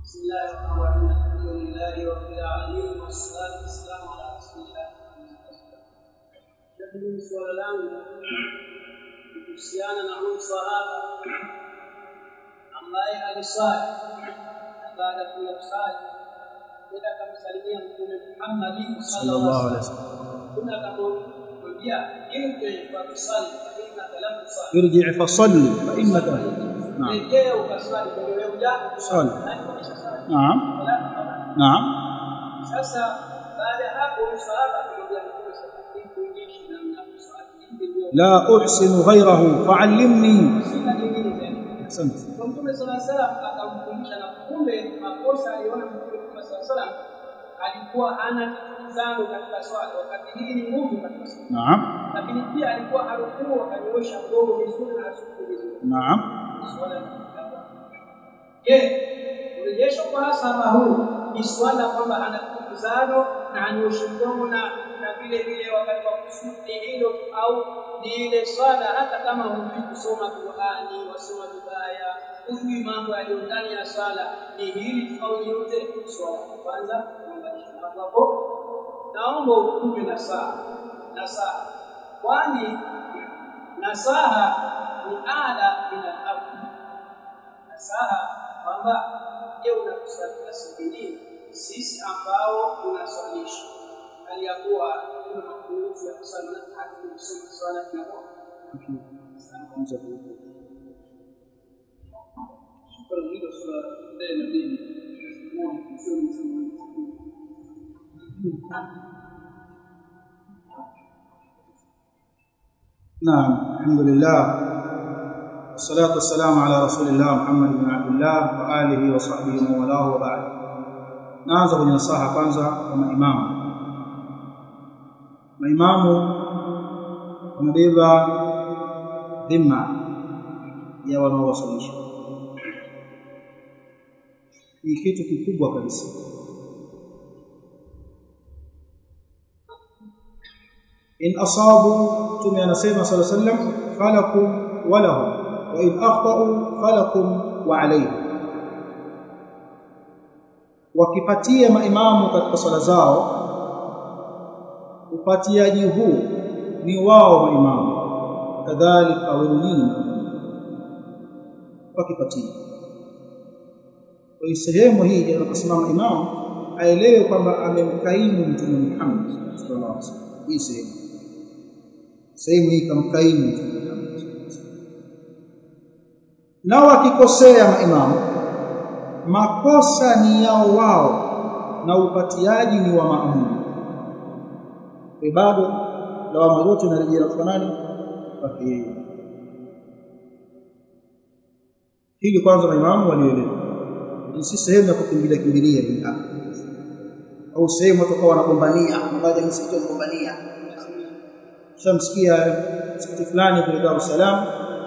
بسم الله الرحمن الرحيم الحمد لله رب العالمين والصلاة والسلام على رسول الله lakini suala langu kuhusiana na huyu sahaba ambaye aliswali na baada ya kusali kwenda akamsalimia mtume Muhammad sallallahu alaihi wasallam kuna akamwambia irji fa tusali fa innaka lam tusalli irji fasalli fa innaka naam rejea ukaswali kwa wewe ujako Swali. naam naam Sasa baada ya hapo huyu sahaba akamwambia Mtume sallallahu alaihi wasallam namna kuswali hivi ndio la uhsinu ghayrahu fa'allimni sina nyingine tena. asante Kwa Mtume sallallahu alaihi wasallam akamfundisha na kumbe makosa aliona Mtume Muhammad sallallahu alaihi wasallam alikuwa hana tizamo katika swala wakati hili ni ngumu katika swala. naam Lakini pia alikuwa harukuu akanyoosha mgongo vizuri na asuku vizuri. naam Swala ni kitabu. Je, urejesho kwa sahaba huu ni swala kwamba ana kutizano na anyooshe mgongo na na vile vile wakati wa kusudi hilo au ni ile swala hata kama hujui kusoma Qur'ani wasoma vibaya hujui mambo yaliyo ndani ya swala ni hili au ni yote swala kwanza kuunganisha hapo hapo naomba ukupe nasaha nasaha kwani nasaha ni ala ila abdi nasaha kwamba je unatusaidia sisi sisi ambao tunaswalisha hali ya kuwa kuna mapungufu ya kusali na hadi kusoma swala tunapo Shukrani hilo swala ndio inabidi muone kusoma sana نعم الحمد لله والصلاة والسلام على رسول الله محمد بن عبد الله وآله وصحبه ومن والاه وبعد naanza kwenye nasaha kwanza kwa maimamu maimamu wamebeba dhima ya wanaowasalisha ni kitu kikubwa kabisa in asabu tume anasema sallallahu alaihi wasallam falakum walahum wa in akhtau falakum wa alayhim wakipatia maimamu katika swala zao upatiaji huu ni wao maimamu kadhalika wenu nyinyi wakipatia kwa sehemu hii anaposimama imamu aelewe kwamba amemkaimu mtume Muhammad sallallahu alaihi wasallam hii sehemu sehemu hii kamkaimu mtume Muhammad na wakikosea maimamu makosa ni yao wao na upatiaji ni wa maamumu bado lawama zote inarejea kwa nani kwake yeye hili kwanza maimamu walielewa ni si sehemu ya kukimbilia kimbilia bila au sehemu watu kwa wanagombania mmoja msikiti wanagombania shamsikia msikiti fulani kule Dar es Salaam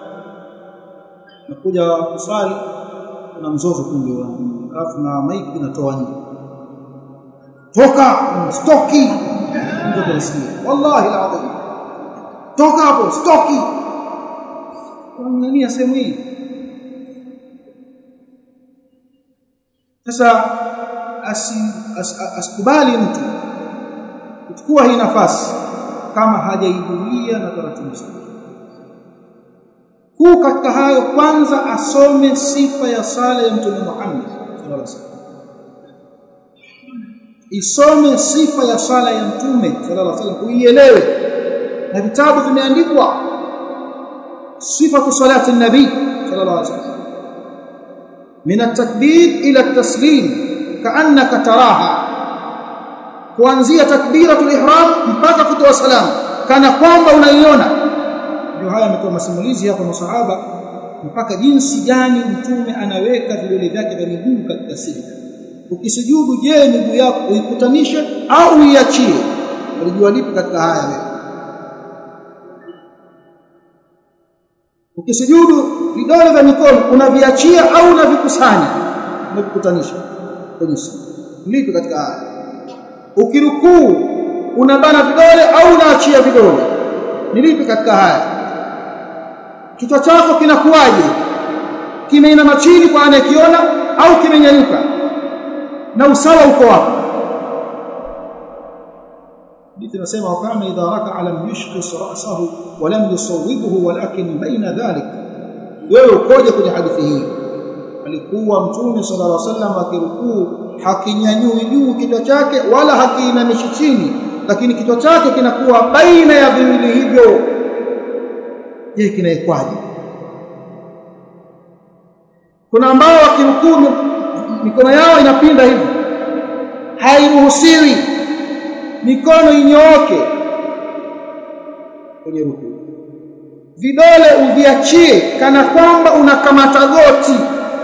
nakuja kuswali kuna mzozo kumbe alafu na maiki inatoa nje toka stoki ndio tunasikia wallahi alazim toka hapo stoki kwa sehemu hii sasa asikubali mtu kuchukua hii nafasi kama hajaiduia na taratibu zake kuu katika hayo kwanza asome sifa ya sala ya mtume Muhammad sallallahu alaihi wasallam isome sifa ya sala ya mtume sallallahu alaihi wasallam uielewe na vitabu vimeandikwa sifatu salati nabii sallallahu alaihi wasallam min at-takbir ila at-taslim kaannaka taraha kuanzia takbiratul ihram mpaka kutoa salamu kana kwamba unaiona ndio haya ametoa masimulizi hapa masahaba mpaka jinsi gani mtume anaweka vidole vyake vya miguu katika sijda ukisujudu je miguu yako uikutanishe au uiachie ulijua lipi katika haya wewe ukisujudu vidole vya mikono unaviachia au unavikusanya unavikutanisha kwenye lipi katika haya ukirukuu unabana vidole au unaachia vidole ni lipi katika haya kichwa chako kinakuwaje kimeinama chini kwa anayekiona au kimenyanyuka na usawa uko wapi hadithi inasema wakana idha raka'a lam yushqis ra'sahu wa lam yusawwibhu walakin baina dhalik wewe ukoje kwenye hadithi hii alikuwa mtume sallallahu alaihi wasallam akirukuu hakinyanyui juu kichwa chake wala hakiinamishi chini lakini kichwa chake kinakuwa baina ya viwili hivyo je kinaikwaje kuna ambao wakirukuu mikono yao inapinda hivi hairuhusiwi mikono inyooke kwenye rukuu vidole uviachie kana kwamba unakamata goti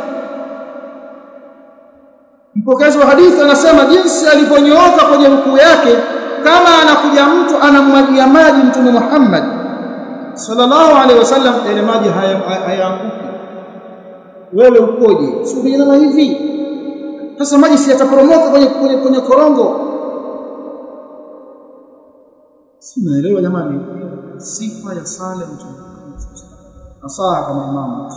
mpokezi wa hadithi anasema jinsi alivyonyooka kwenye rukuu yake kama anakuja mtu anamwagia maji mtume Muhammad sallallahu alaihi wasallam ile maji hayaanguki wewe ukoje subiri hivi sasa maji si yataporomoka kwenye, kwenye, kwenye korongo si naelewa jamani sifa ya sala mtume nasaha kama imamu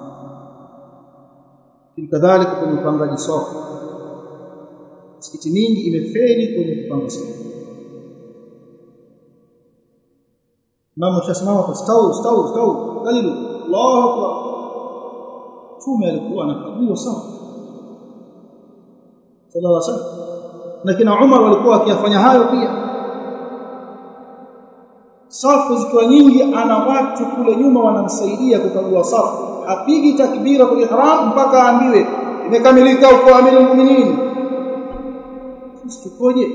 kadhalika kwenye upangaji soko misikiti mingi imefeli kwenye kupanga soko mama tushasimama kwa stau stau stau kalilu Allahu akbar tume alikuwa anakagua safu sallallahu alaihi wasallam na kina Umar walikuwa wakiyafanya hayo pia safu zikiwa nyingi ana watu kule nyuma wanamsaidia kukagua safu apigi takbira kwa ihram mpaka aambiwe imekamilika uko amiri muuminin sisi tukoje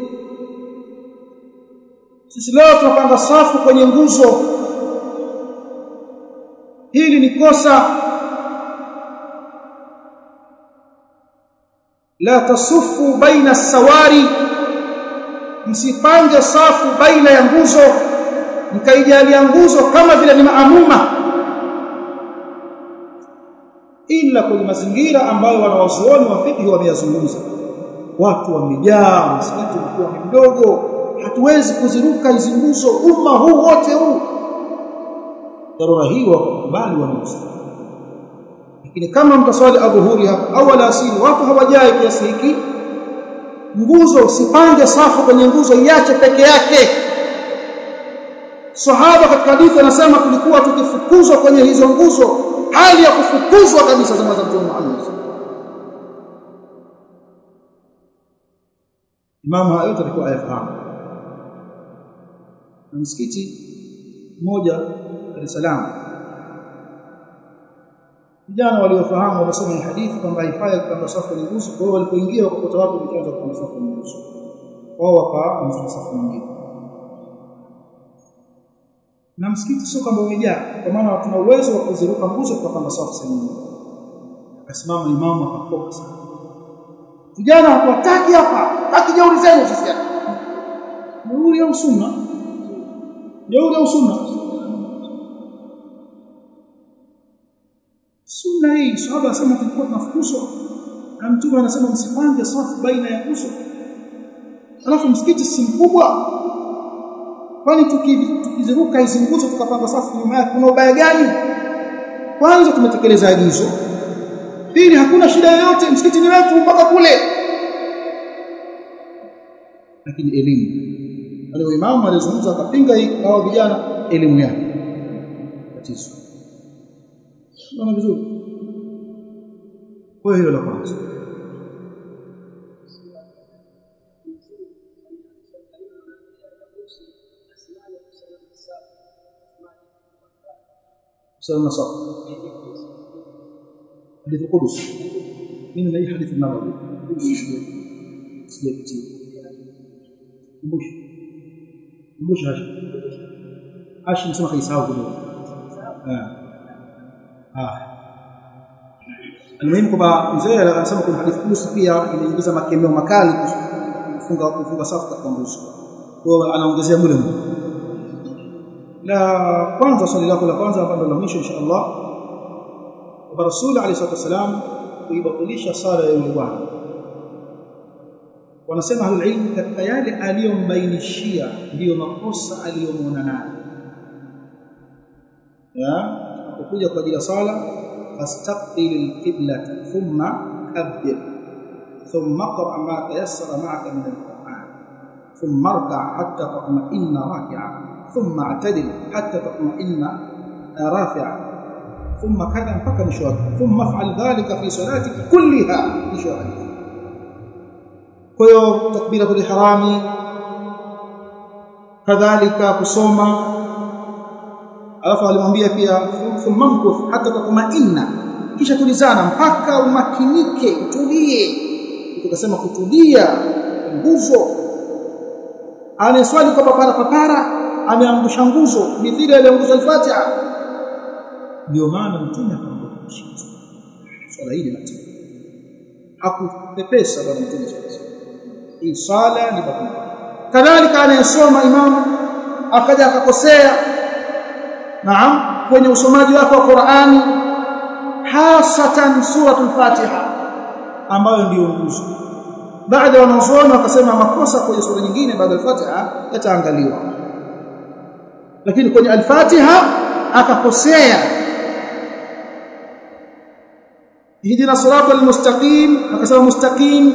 sisi leo tunapanga safu kwenye nguzo hili ni kosa la tasufu baina sawari msipange safu baina ya nguzo mkaijalia nguzo kama vile ni maamuma ila kwenye mazingira ambayo wanawazuoni wa fiqh wameyazungumza watu wamejaa msikiti ulikuwa ni mdogo hatuwezi kuziruka hizi nguzo umma huu wote huu dharura hii wakubali wanamusa lakini kama mtaswali adhuhuri hapa au alasiri watu hawajai kiasi hiki nguzo usipange safu kwenye nguzo iache peke yake sahaba katika hadithi anasema tulikuwa tukifukuzwa kwenye hizo nguzo hali ya kufukuzwa kabisa zama za Mtume Muhammad Imam hayo alikuwa ayafahamu na msikiti mmoja Dar es Salaam vijana waliofahamu wamesoma hii hadithi kwamba haifai kupanga safu kwenye nguzo kwa hiyo walipoingia wakakuta watu wameanza kupanga safu kwenye nguzo wao wakaanza safu nyingine na msikiti sio kwamba umejaa kwa maana tuna uwezo wa kuziruka nguzo tukapanga safu sehemu nyingine akasimama imamu akafoka sana vijana hawataki hapa haki jeuri zenu sisi jeuri au sunna jeuri au sunna sunna hii sahaba anasema tulikuwa tunafukuzwa na mtume anasema msipange safu baina ya nguzo alafu msikiti si mkubwa kwani tukiziruka hizi nguzo tukapanga safu nyuma yake kuna ubaya gani kwanza tumetekeleza agizo pili hakuna shida yoyote msikiti ni wetu mpaka kule lakini elimu wale imamu alizungumza akapinga hao vijana elimu yake tatizo Unaona vizuri kwa hiyo la kwanza سلام صح حديث القدس من اي حديث النبوي سيكتي مش مش هاش هاش نسمع يساوي كده اه اه المهم kwamba mzee anasema kuna hadithi kuhusu pia inaingiza makemeo makali kufunga kufunga safu katika nguzo kwa hiyo anaongezea mule mule la kwanza swali lako la kwanza hapa ndo la mwisho insha Allah kwa Rasul alayhi salatu wasalam kuibatilisha sala ya yule bwana wanasema ahlul ilm katika yale aliyombainishia ndiyo makosa aliyomwona nayo ya akukuja kwa ajili ya sala fastaqbil alqibla thumma kabbir ثم اقرأ ما تيسر معك من القرآن ثم اركع حتى تطمئن راكعا ثم اعتدل حتى تطمئن رافعا ثم كذا mpaka mwisho wake ثم افعل ذلك في صلاتك كلها mwisho wake kwa hiyo takbiratul ihrami kadhalika kusoma alafu alimwambia pia thumma mkuth hata tatma'inna kisha tulizana mpaka umakinike utulie tukasema kutulia nguzo anaswali kwa papara papara ameangusha nguzo mithili aliangusha al-Fatiha ndio maana mtume akamwambia swala hili na hakupepesa bwana mtume hii swala ni bakuli kadhalika anayesoma imamu akaja akakosea naam kwenye usomaji wake wa Qur'ani hasatan suratul Fatiha ambayo ndiyo nguzo baada wanazuoni wakasema makosa kwenye sura nyingine baada ya Fatiha yataangaliwa lakini kwenye al-Fatiha akakosea hidina siratal mustaqim akasema mustaqim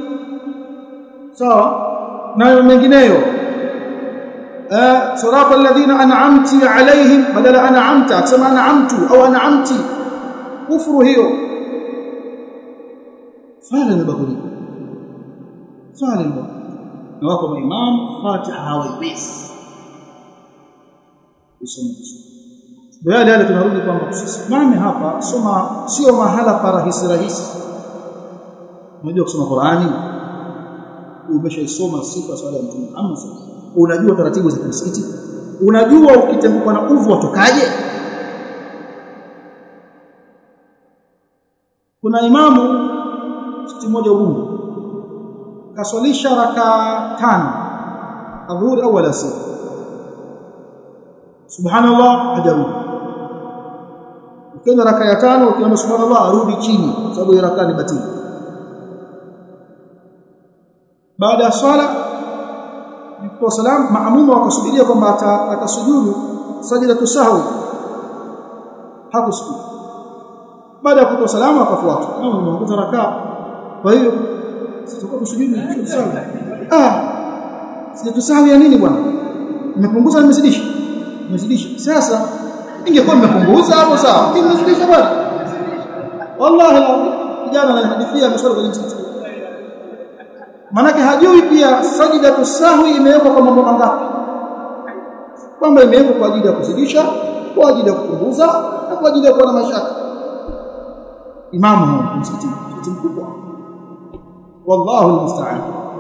sawa na mengineyo eh siratal ladina an'amti alaihim badala an'amta akasema an'amtu au an'amti kufuru hiyo swala ni bakuli swala ni bakuli na wako maimam fatiha hawaiwezi kusoma baada yale tunarudi kwamba tusisimame hapa soma sio mahala pa rahisi rahisi unajua kusoma Qur'ani umeshaisoma sifa swala ya mtume Muhammad unajua taratibu za msikiti unajua ukitembuka na uvu watokaje kuna imamu msikiti mmoja Ubungo kaswalisha raka tano adhuhuri au alasiri subhanallah hajarudi ukienda raka ya tano ukiona subhanallah arudi chini sababu hiyo raka ni batili baada ya swala kwa salam maamuma wakasubiria kwamba atasujudu sajida tusahwi hakusujudu baada ya kutoa salamu akafuata kama umeongoza rakaa kwa hiyo sitakuwa kusujudu tusahwi ah sijatusahwi ya nini bwana nimepunguza nimezidisha nimezidisha sasa ingekuwa nimepunguza hapo sawa nimezidisha bwana wallahi kijana ananihadithia mswali kwenye msikiti manake hajui pia sajida tusahwi imewekwa kwa mambo mangapi kwamba imewekwa kwa ajili ya kuzidisha kwa ajili ya kupunguza na kwa ajili ya kuwa na mashaka imamu msikiti mkubwa wallahu almusta'an